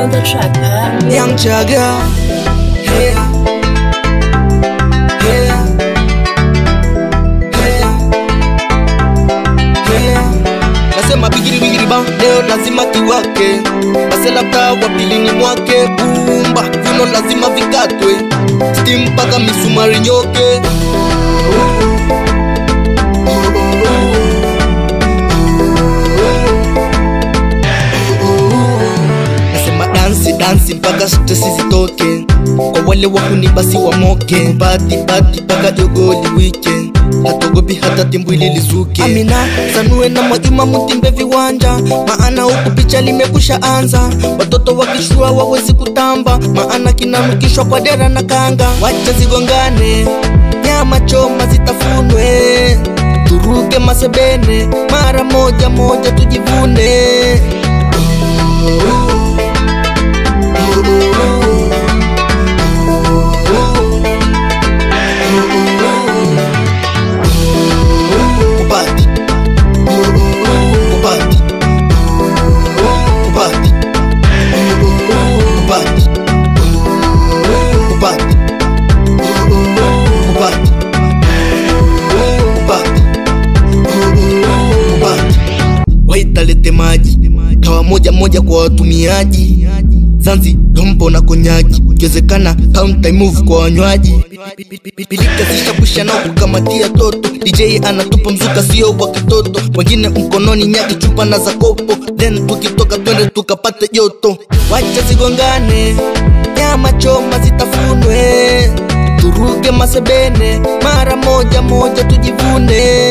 on the track, huh? Young Jagger. Hey. Hey. Hey. Hey. Nasema bigiri bigiri ba leo lazima kiwake basi labda wa pili ni mwake bumba viuno lazima vikatwe stim mpaka misumari nyoke nasema dansi dansi mpaka stresi zitoke kwa wale wakuni basi wamoke bati bati mpaka jogoli weekend hatogopi hata timbwili lizuke amina sanue na mwajuma mutimbe viwanja maana huku picha limekusha anza watoto wakishua wawezi kutamba maana kinanukishwa kwa dera na kanga wacha zigongane nyama choma zitafunwe turuke masebene mara moja moja tujivune Kupati. Kupati. Kupati. Kupati. Kupati. Kupati. Kupati. Kupati. waitalete maji kawa moja moja kwa watumiaji zanzi dompo na konyaki ikiwezekana count move kwa wanywaji pilika zishakwisha nao kukamatia toto dj anatupa mzuka sio wa kitoto wengine mkononi nyaki chupa na za kopo then tukitoka twende tukapate joto wacha zigongane nyama choma zitafunwe turuke masebene mara moja moja tujivune